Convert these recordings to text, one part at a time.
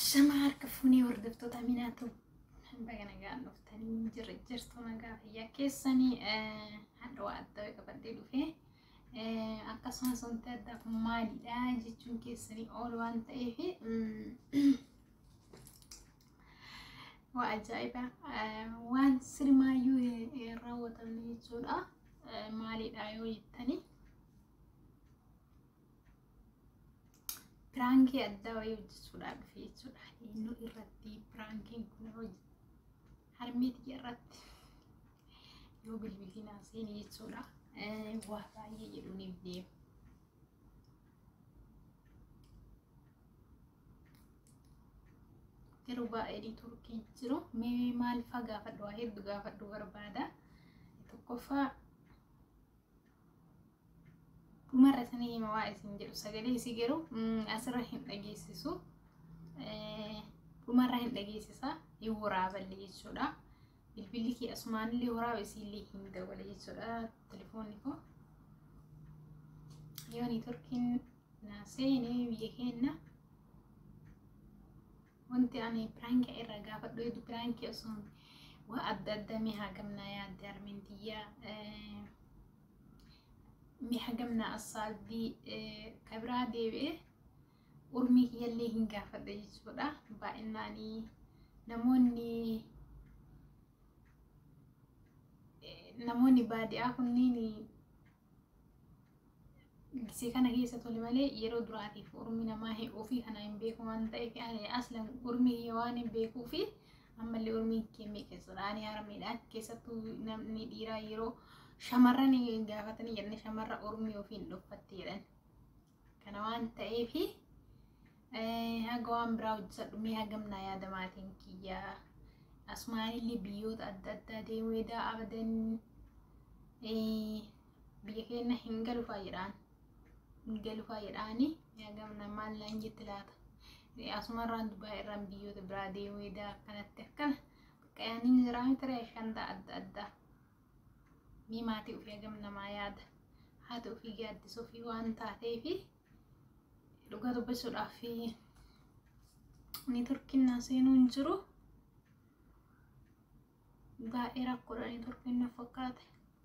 Shama harka fuunee hordoftoota minaatu baga nagaan dhuftanii jirra jirtu nagaa fayyaa keessanii hadha waa adda qabadhee dhufee akkasumas wanti addaa kun maalidha jechuun keessanii oolu waan ta'eef waa ajaa'iba waan sirmaayyuu raawwatamne jechuudha maalidha yoo jettanii piraankii addaa wayii hojjechuudhaaf dhufe jechuudha. Inni irratti piraankiin kun harmeetii irratti yoo bilbilli naa seeni jechuudha. Waa baay'ee jedhuuniif deema. Garuu baay'ee turkii jiru. Mee maal faa gaafadhu waa hedduu gaafadhu barbaada. Tokkoffaa dhumarra sanii hima waa isin jedhu sagalee isii garuu asirra hin dhageessisu dhumarra hin dhageessisa hin waraaballe jechuudha bilbilli kee asumaanillee waraaba isiillee hin dabale jechuudha telefoonni koo yoo niitorkiin naa seene biyya keenna wanti ani piraankii irra gaafadhu hedduu piraankii osoo waa adda addaa mee haa gamnaa yaadde armintiyyaa mi'a gamna asaalbii kabiraa deebi'ee urmii kiyyallee hin gaafadha jechuudha. Baay'inaanii namoonni namoonni baadiyyaa kunniin gisee kana keessa tole malee yeroo duraatiif urmii namaa ofii kana hin beeku waan ta'eef aslan urmii kiyya waan hin beekuu fi ammallee urmii keemee keessadha. Ani harmeedhaan keessattuu namni dhiiraa yeroo shamarran gaafatanii jenne shamarra ormii ofiin dhuffatte jedhan kana waan ta'eef haga waan biraa hojjesadhu mee hagamnaa yaada maatiin kiyyaa asumaanillee biyyoota adda addaa deemuu edaa abadan biyya keenya hin galufaa jedhaan hin galufaa jedhaani hagamna maallaan jetti laata asumarraan dubaa irraan biyyoota biraa deemuu edaa akkanatti akkana qayaaniin jiraa miti shanta adda addaa mii maatii ofii hagam namaa yaada haati ofii gaaddisa ofii waan taateef dhugaa dubbisuudhaaf ni turkinnaa seenuu hin jiru baay'ee rakkoodha ni turkinnaa fakkaate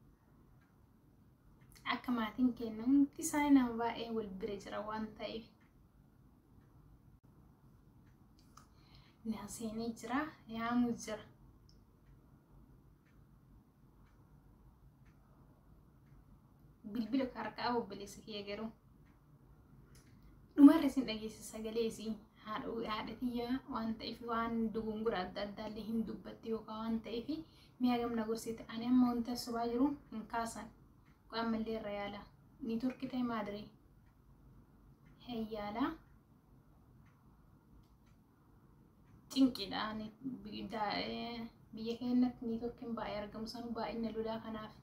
akka maatiin kenna hundi isaanii nama baay'ee wal bira jira waan ta'eef naa seenee jira yaamuu jira bilbila harkaa obboleessa kiyya garuu dhumarra isin dhageessa sagalee isii haadha kiyya waan ta'eef waan dogongora adda addaallee hin dubbatti yookaan waan ta'eef mi'a gamna gorsite ani amma wanta subaa jiru hin kaasan qo'an mallee irra yaala ni turki ta'e maadiree heyyaalaa cinqidha biyya keenyatti ni turkiin baay'ee argamu sanu baay'ina lolaa kanaaf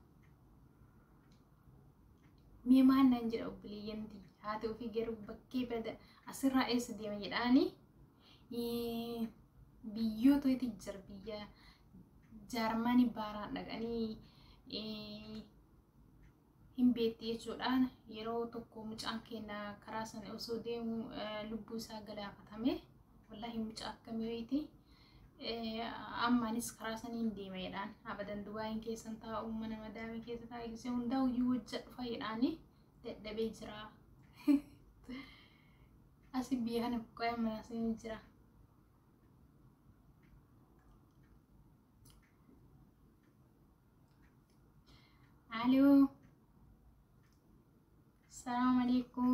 mee maal naan jedha obboleeyyanti haati ofii garuu bakkee bada asirraa eessa deema jedhaani biyyoota itti jira biyya jaarmanii baaraan dhaqanii hin beetti jechuudhaan yeroo tokko mucaan keenya karaa sana osoo deemu lubbuu isaa galaafatame wallaahi mucaa akkamii wayiiti ammaanis karaa saniin deema jedhaan abadan dubaayin keessan taa'u mana madaamii keessa taa'e gisee hundaa hojii hojja dhufa jedhaani dadhabee jira asi biyya kana qo'ee mana seenii jira Aloo Salaam alaikum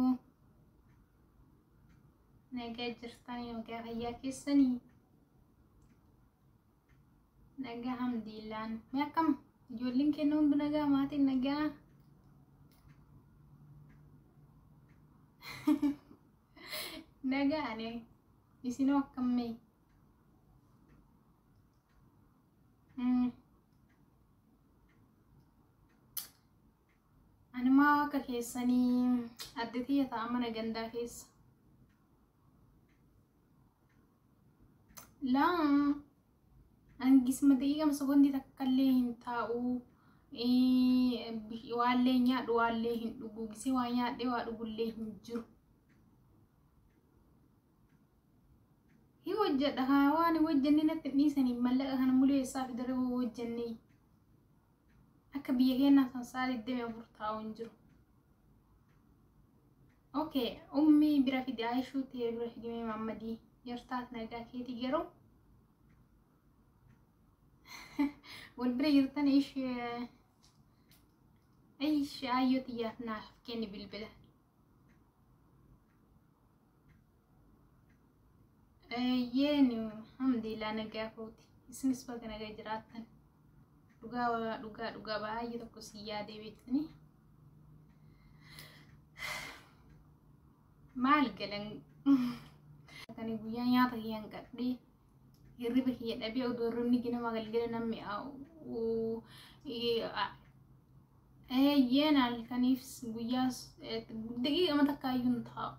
nagaa jirtanii nagaa fayyaa keessanii nagaa hamdiillaan mee akkam ijoolleen keenya hundi nagaa maatiin nagaa nagaa ani isinoo akkammee animaa akka keessanii adda tiyya ta'a mana gandaa keessa laa angisma daqiiqama sekoondii takkallee hin taa'u waallee nyaadhu waallee hin dhugu gisee waa nyaadhee waa dhugullee hin jiru hojjedha haa waan hojjenne natti hin dhiisanii mallaqa kana muluu eessaa fidare hojjenne akka biyya keenyaa san sa'a digdami afur taa'u hin jiru. Okay, ummi bira fide Aayishuu ta'ee bira fidee Maammadii yartaat nagaa keetii garuu wal bira jirtan ishee ishee ayyoo xiyyaaf naaf kenni bilbila. Yeen alhamdulillah nagaa kooti isinis bakka nagaa jiraattan dhugaa dhugaa dhugaa baay'ee tokko si yaadee beektanii. maal galan kan guyyaa nyaata kiyyan qadhee hirriba kiyya dhabee odoo hirribni ganama galgala namni eeyyeen halkaniif guyyaa daqiiqama takkaayyuu hin taa'u.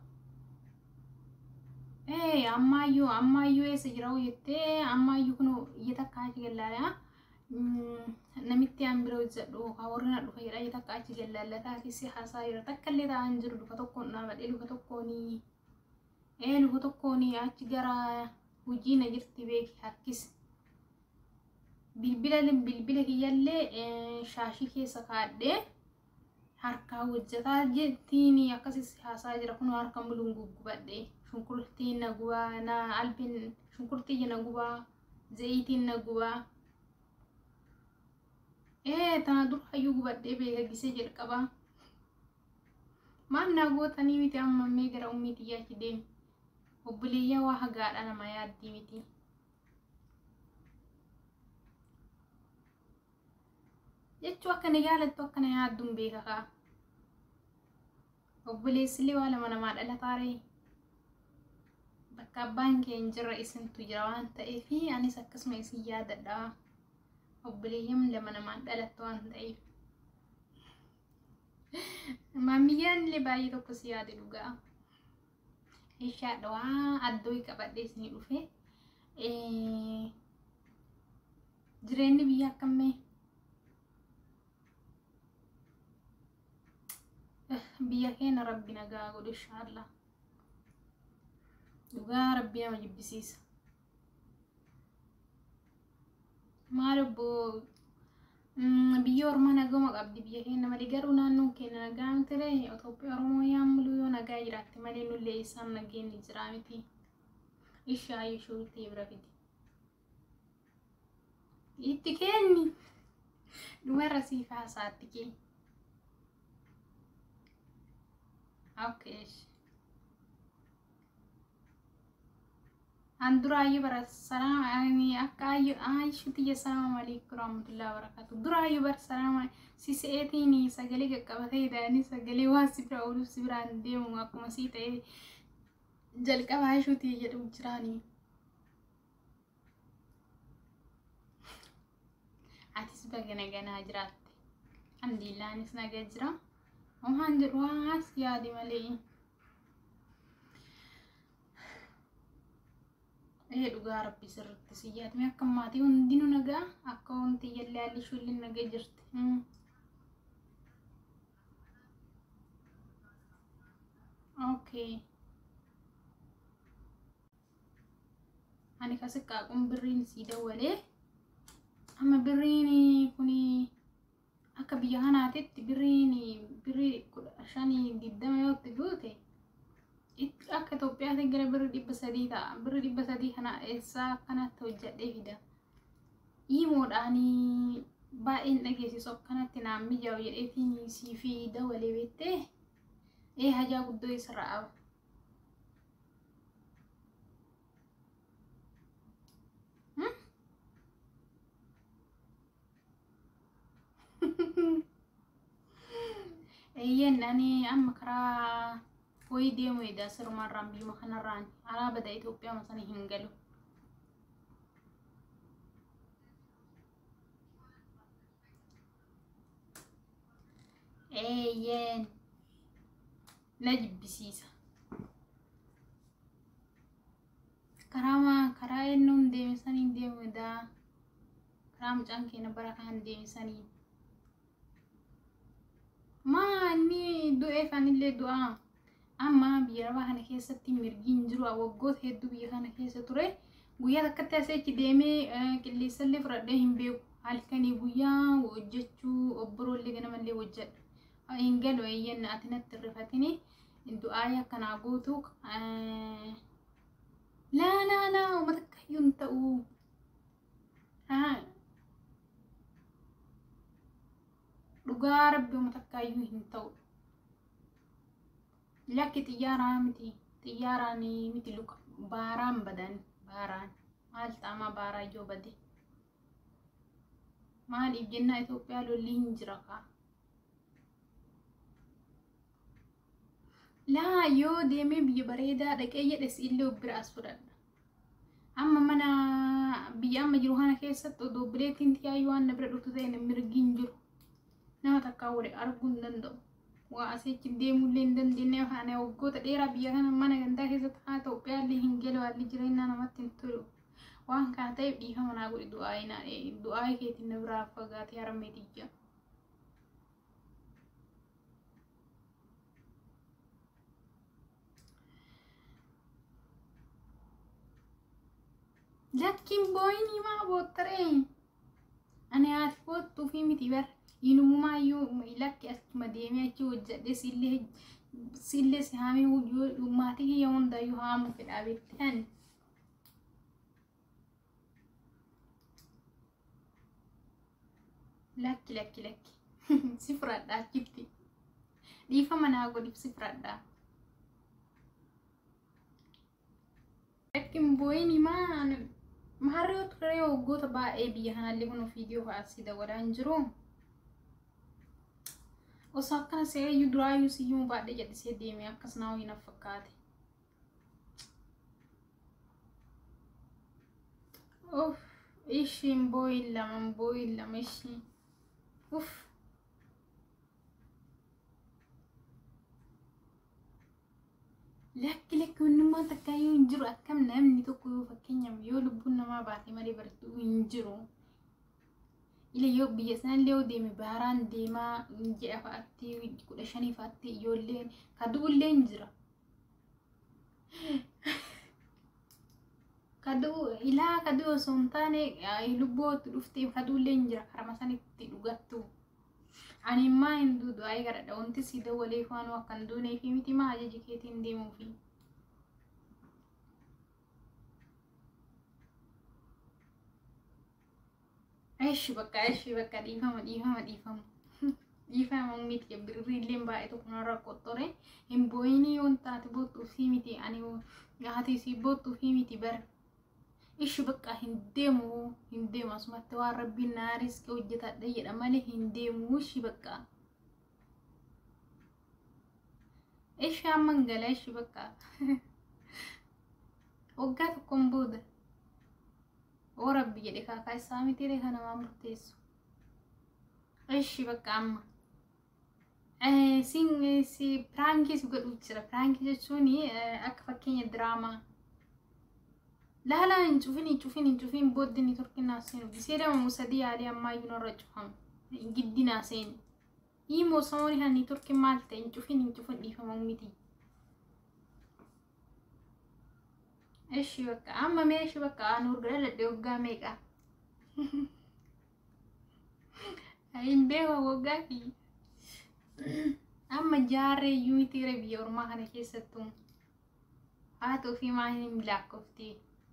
Ee ammaayyuu ammaayyuu eessa jira jettee ammaayyuu kun iyya takka achi gallaala namitti aan bira hojjedhu warri na dhufa jedha iyya takka achi gallallataa keessi haasaa jira takka illee taa'an jiru luka tokkoon dhaabadhee luka tokkoonii ee luka tokkoonii achi gara hojii na jirti beeki harkis bilbila bilbila kiyyallee shaashii keessa kaadhee harkaa hojjetaa jettiin akkasis haasaa jira kun harka muluun guggubadhee shunkurtiin na gubaa na albiin shunkurtii na gubaa zayitiin na gubaa ee tana dura hayyuu gubadhee beeka gisee jalqabaa maal naa gootanii miti amma mee gara ummii xiyyaatti deemi obboleeyyaa waa hagaadha nama yaaddii miti. jechuu akka na jaalattu akka na yaadduun beeka kaa obboleessillee waa lama namaa dhalataaree bakka abbaan kee hin jirre isintu jira waan ta'eef anis akkasuma isin yaadadha obboleeyyan lama namaan dhalattu waan ta'eef maamiyyaan illee baay'ee tokko si yaade dhugaa ishaadha waa addoo qabadhee isinii dhufe jireenyi biyya akkamii biyya keenya rabbi nagaa godhe inshaallah dhugaa rabbi nama jibbisiisa maal obbo biyya ormaa nagama qabdi biyya keenya malee garuu naannoon keenya nagaa miti ree Itoophiyaa Oromoo yaamuluu yoo nagaa jiraatte malee nullee isaan nageenyi jira miti ishaa ishuu ta'e bira fidi itti kenni dhumarra siif haasaatti kenni. Okay. An duraayyuu bara salaama akka aayishu tiyya salaama alaikum rahmatullahi wabarakatuh. Duraayyuu bara salaama si se'eetiin sagalee qaqqabatee hidhaanii sagalee waan si bira ooluuf si biraan deemu akkuma sii ta'e jalqaba aayishuu tiyya jedhu jiraanii. Atis baga naganaa jiraatte. Alhamdulillaanis nagaa jira. Waan jedhu waas yaadi malee. Ee dhugaa rabbi sirriitti si yaadame akka maatii hundinuu nagaa akka wanti jallee haalli ishullee nagaa jirti. Okay. Ani kasi qaaquun birriin sii dawwalee amma birriin kuni akka biyya kanaatitti birriin birrii kudha shanii digdama yoo itti guute akka Itoophiyaatti gara birrii dhibba sadii ta'a. Birrii dhibba sadii kana eessaa akkanatti hojjedhee fida. Hiimoodhaanii baay'een dhageessisu akkanatti naan mijaa'u jedheetiin sii fi dawalee beektee ee hajaa guddoo isarraa qaba. Eeyyeen ani amma karaa wayii deemu edaa sirumarraan biyyuma kanarraan alaa bada Itoophiyaa sana hin galu. Eeyyeen na jibbisiisa. Karaa karaa eenyuun deeme saniin deemu edaa karaa mucaan keenya bara kan deeme saniin. Maanni du'eef anillee du'aa. Amma biyya lafaa kana keessatti mirgi hin jiru waggoota hedduu biyya kana keessa ture. guyyaa takkatti aseechi deemee qilleensallee fudhadhee hin beeku halkanii guyyaa hojjechuu obborollee ganamallee hojjedha hin galu eeyyanna ati natti rifatini du'aayii akkanaa gootu laa laa laa uummata akkayyuu hin ta'u dhugaa rabbi uummata akkayyuu hin ta'u lakki xiyyaaraa miti xiyyaaraan miti luka baaraan badan baaraan maal xaamaa baaraa ijoo bade maaliif jennaa Itoophiyaa lolli hin jira kaa laa yoo deemee biyya bareedaa dhaqee jedhes illee bira as fudhadha amma mana biyya amma jiru kana keessatti odoo bileettiin tiyaayyuu waan na bira dhuftu ta'e mirgi hin jiru nama takkaa wali arguu hin danda'u waa asichi deemullee hin dandeenye afaan waggoota dheeraa biyya kana mana gandaa keessatti haa Itoophiyaa illee hin galu haalli jireenyaa namatti hin tolu waan kana ta'eef dhiifama naa godhi du'aayii du'aayii keetiin na biraa fagaatee haramee tiyya. lakkiin booyinii maa boottaree ani haati boottuu fi miti bar inumaayyuu lakki achuma deemee achi hojjedhe sillee sillee si haamee maatii kiyya hundaayyuu haamuu fedhaa beektan. lakki lakki lakki si fudhadha achitti dhiifama naa godhiif si fudhadha. Lakkin booyinii maa maarree turee waggoota baay'ee biyya kanallee kun viidiyoo fa'aasii dabalaa hin jiru. Osoo akkana seeyyuu duraayyuu siyyuu baadhee jedhisee deeme akkas naa ho'iin fakkaate. Uff ishiin booyin lama booyin lama ishiin. Uff. Lakki lakki onnummaan takka yoo hin jiru akkam namni tokko yoo fakkeenyaaf yoo lubbuun namaa baatee malee baratu hin jiru. Ila yoo biyya sanallee yoo deeme baaraan deemaa ji'a fa'aatti kudha shanii fa'aatti ijoolleen kadu'ullee hin jira. Kaduu ilaa kaduu osoo hin taane lubbootti dhuftee kadu'ullee hin jira karama sanitti dhugattu. Ani immaa hin duudu ayii garadha wanti si dawalee faanuu akka hin duunee fi miti maa ajaji keetiin deemuufi. Eeshi bakka eeshi bakka dhiifama dhiifama dhiifama. Dhiifama miti birriilleen baay'ee tokko narra qottore hin booyinii yoon taate boottuu fi miti ani haati si boottuu fi miti bara. Ishi bakka hin deemu hin deemu asumatti waan rabbiin naa riskii hojjetadha jedha malee hin deemu ishi bakka. Ishi amman gala ishi bakka. Waggaa tokkoon booda. Oo rabbi jedhe kaakaa isaa mitiire kan namaa murteessu. Ishi bakka amma. Sin si piraankii si godhu jira. Piraankii jechuun akka fakkeenya diraamaa. laalaa hin cufin hin cufin hin cufin booddee ni turkinaa seenu gisee dama sadii yaalii ammayyuu narra cufamu giddinaa seenu himoo samooni kan ni turkin maal ta'e hin cufin hin cufin dhiifamu miti. Eshi bakka amma mee eshi bakka aan urgara ladhe waggaa meeqa? Hin beeku waggaa fi amma jaarree iyyuu miti biyya ormaa kana keessattuu haa ta'u fi maa hin lakkoftee.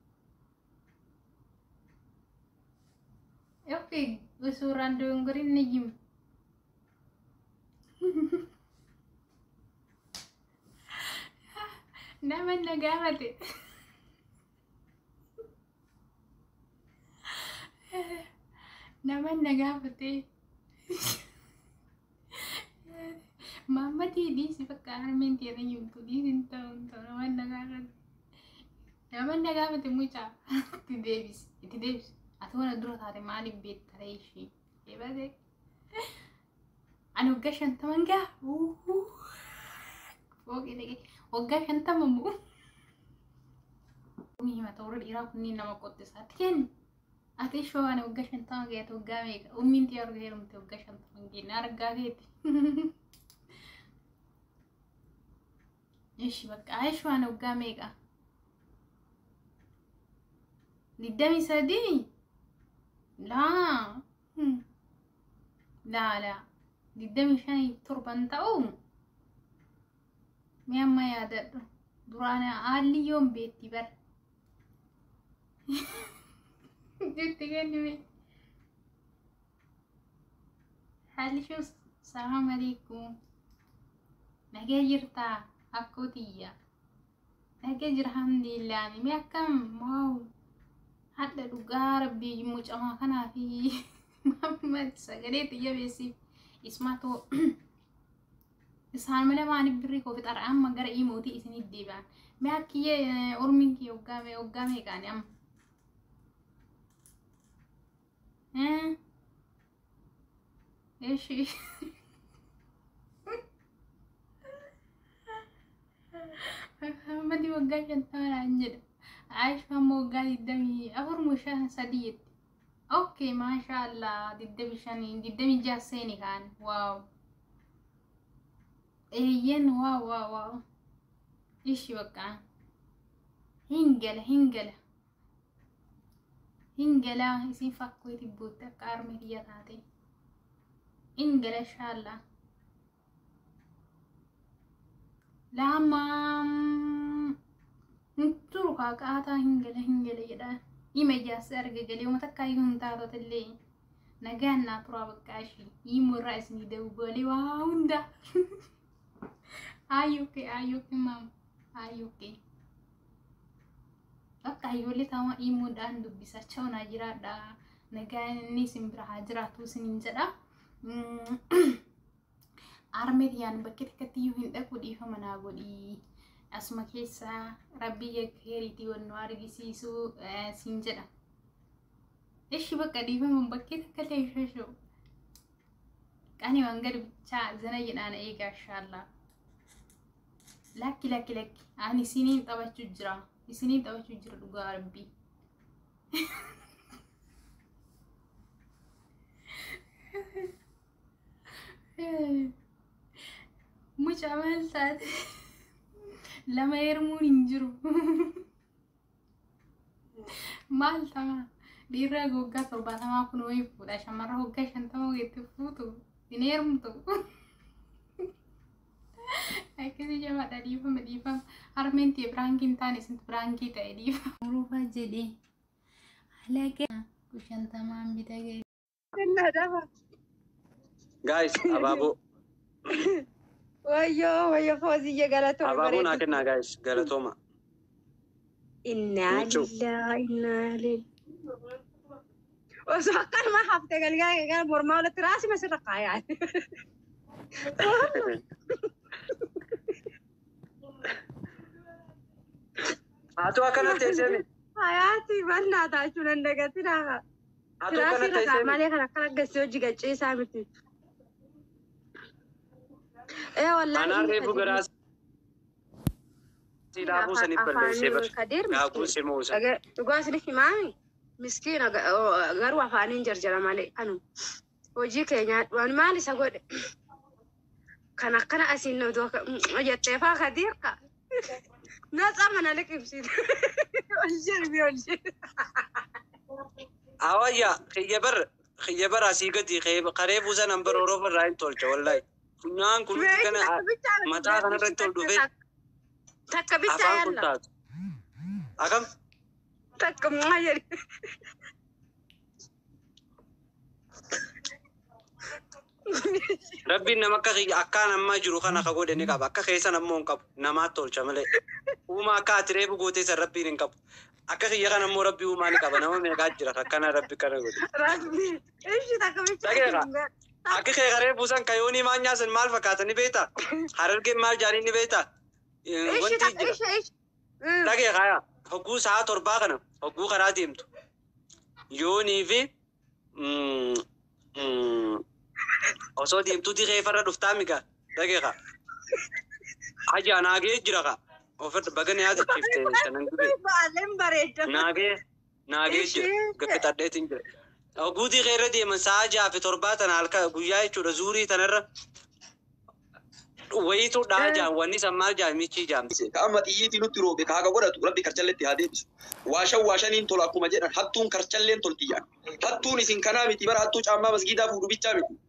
Oke, usuran donggorin nih Jim. Naman nagamat eh. Naman nagamat eh. Mama di si pagkaan mentira yung tudi din taon to naman nagamat. Naman nagamat eh mucha. Ti Davis, ti Davis. ati waan dura taate maaliif beektaree ishee eebate ani waggaa shantaman gaa fooqii dhaqee waggaa shantama moo himata warra dhiiraa kunniin nama qottisaatti kenni ati ishoo ani waggaa shantama gaate waggaa meeqa ummiin xiyyaa arga heerumte waggaa shantama geenne argaa keeti ishi bakka ishoo ani waggaa meeqa digdami sadii laa Hmm. laa laa digdami shanii torban ta'u mi amma yaadadhu duraan haalli yoon beetti bar jetti kennime haalli shuu salaam alaikum nagee jirtaa akkutiyya nagee jira alhamdulillah mi akkam waaw hadda dhugaa rabbii mucamaa kanaa fi Muhammad sagalee xiyya beesiif ismatoo isaan mala maaniif birrii koo fixara amma gara imootii isinit deebi'an mee akkiyyee ormiin kee hoggaame hoggaame qaani amma eshi Muhammadi waggaa shantamaraan jedha Aisha ammoo waggaa digdamii afur mushaa sadii jetti Okay, mashallah. Digdami shanii, digdami jaha seeni kaan. Waaw. Eeyyen waaw waaw waaw. Ishi bakka. Hingala hingala. Hingala isin fakkoo itti buutte akka arme kiyya taate. Hingala shaallah. Lama. Turu kaaqaataa hingala hingala jedhaa. ima ijaarsa arga galee uummata akka ayyuu hin taatota illee nagaan naa turaa bakka ishii hiimuu irraa isinii dawwalee waa hunda ayyukke ayyukke maam ayyukke bakka ayyoolee taama hiimuudhaan dubbisachaa onaa jiraadha nagaan inni isin bira haa jiraatu isiniin jedha armee yaan bakka takkatti iyyuu hin dhaqu dhiifama naa godhii asuma keessa rabbii heeriitii wannu argisiisu siin jedha. Ishi bakka dhiifama bakkee takka ta'e shashoo. Qani waan gadi bichaa zana jedhaan eegaa shaallaa. Lakki lakki lakki ani isiniin taphachuu jira. Isiniin taphachuu jira dhugaa rabbii. Mucaa maal taate? lama heerumuun hin jiru. Maal tama dhiirra waggaa torbaatamaa kun wayii fuudha shamarra waggaa shantama wayiitti fuutu hin heerumtu. Akkasii jabaadha dhiifama dhiifama harmeen ta'e biraangii hin taane isin biraangii ta'e dhiifama. Muruufa jedhee alaga shantamaan bita ga'e. Guys, abaaboo. Wayyoo wayyoo fooziyye galatooma Abaaboo naa kennaa guys, galatooma. Innaa Michuu. lillaa innaa lillaa. Osoo akkanuma haftee galgaa gara mormaa walitti raasime sirra kaayaa. Haatu akkana teessee Hayaati bal'aa taachuu dandagatti naafa. Haatu akkana Tiraasii rakaa teessee malee kan akkana gassi hojii gachiisaa miti. Ee wallaahi. Anaan reefu garaa si dhaabuu saniif balleessee bar. Kadir Gaafuu si muusa. Dhugaa isiniif himaami. Miskiina garuu afaaniin jarjara malee anu hojii keenya waan maal isa godhe kan akkana asiin nama jettee faa kadiirka natsa mana liqimsiit ol jirbi ol jirbi. Awayya xiyya bar xiyya bar asii gadi qaree buusan hambar oroofa irraa hin tolcha wallahi. Funyaan kun kana mataa kanarratti ol dhufee Takka bichaa afaan kun yalla taatu. Akam takka maa jedhi. rabbiin nama akka xiyya akkaan ammaa jiru kana ka godhe ni qaba. Akka keessan ammoo hin qabu. Namaatti tolcha malee. Uumaa akka ati reefu gootee san rabbiin hin qabu. Akka xiyya kana ammoo rabbii uumaa ni qaba. Nama meeqaa jira akkana rabbi kana godhe. Rabbi ishi takka Dhageera. bichaa. Akka kee qaree buusan kayoonii maan nyaasan maal fakkaata ni beekta? Harargeen maal jaanii ni beekta? Ishi Wanti takka jira. ishi ishi. Dhagee kaya hogguu sa'a torbaa kana hogguu karaa deemtu. Yoonii fi mm, mm, osoo deemtuuti reefarra dhuftaa miga dhagee ka. Hajaa naagee jira ka. Ofirra baga ni yaadachiifte shanan gubee. Baaleen bareeda. Naagee naagee jira gaggexadheetiin jira. Hogguutii keerra deeman sa'a ja'a fi torbaa tana halka guyyaa jechuudha zuurii tanarra wayitu dhaa jaan wanni san maal jaan michii jaamse. ka amma xiyyiitii nutti roobe ka haga godhatu rabbi karchalleetti haa deebisu. Waashan waashaniin tola akkuma jedhan hattuun karchalleen toltiyyan. Hattuun isin kanaa miti bara hattuu caammaa masgiidaa fuudhu bichaa miti.